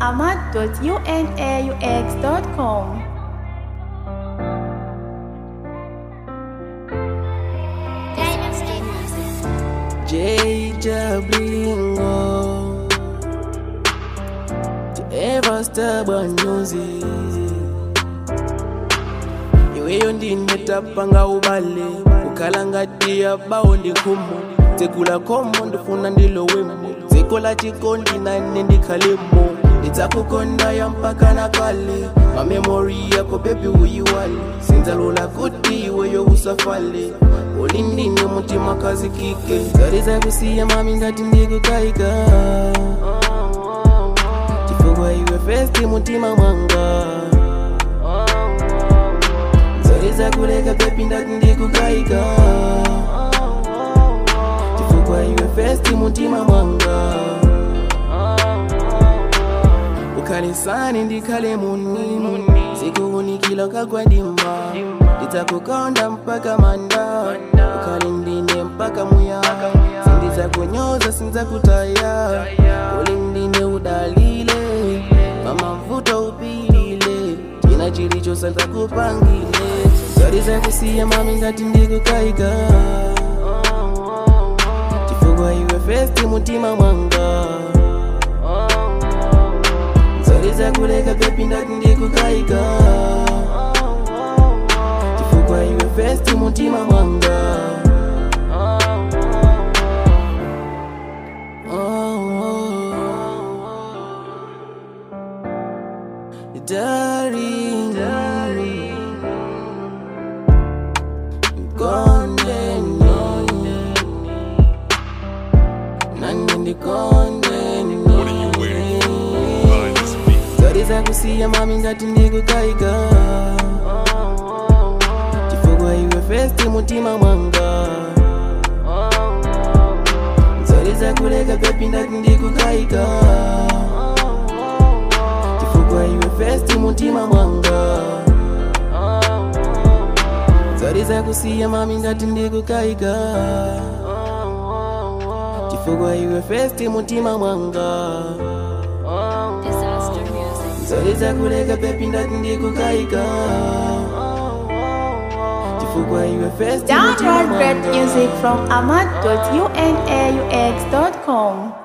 ahmad.unaux.com. Jada Blingo To ever stubborn music iweyo ndinetapanga ubale kukhala ngati yabawo ndikhumo dzekula khomo ndifuna ndilowemo dziko la chikondi nane ndikhalemo ndidzakukonda ya mpaka na kale mamemori yako bebi uyiwale sindzalola kuti iweyo usafale uli ndine mutima kazikike zari zakusiya mami ngati ndikukayika chifukwa iwe festi mutima mwanga zari zakuleka bebi ndati ndikukayika chifukwa iwe festi mutima mwanga ukhalisani ndikhale munini zikuunikila kagwadimba ndidzakukonda mpaka manda ukhali ndine mpaka muyaya sindidzakunyoza sindzakutaya uli ndine udalile mama mvuto upilile china chilicho sandzakupangile zari zakusiya mami ngati ndikukayika chifukwa iwe festi mutima mwanga zari zakuleka bebi ndati ndikukayika chifukwa iwe festi mutima mwanga Oh, oh. Darling, darling, kondeni, nani ndikondeni. What are you wearing? Behind this beat. zari zakusiya mami ngati ndikukayika chifukwa iwe festi mutima mwanga zari zakuleka bebi ndati ndikukayika chifukwa iwe festi mutima mwanga zari zakusiya mami ngati ndikukayika chifukwa iwe festi mutima mwanga Disaster music. zari zakuleka bebi ndati ndikukayika chifukwa iwe festi mutima Download great mwanga music from ahmad.unaux.com.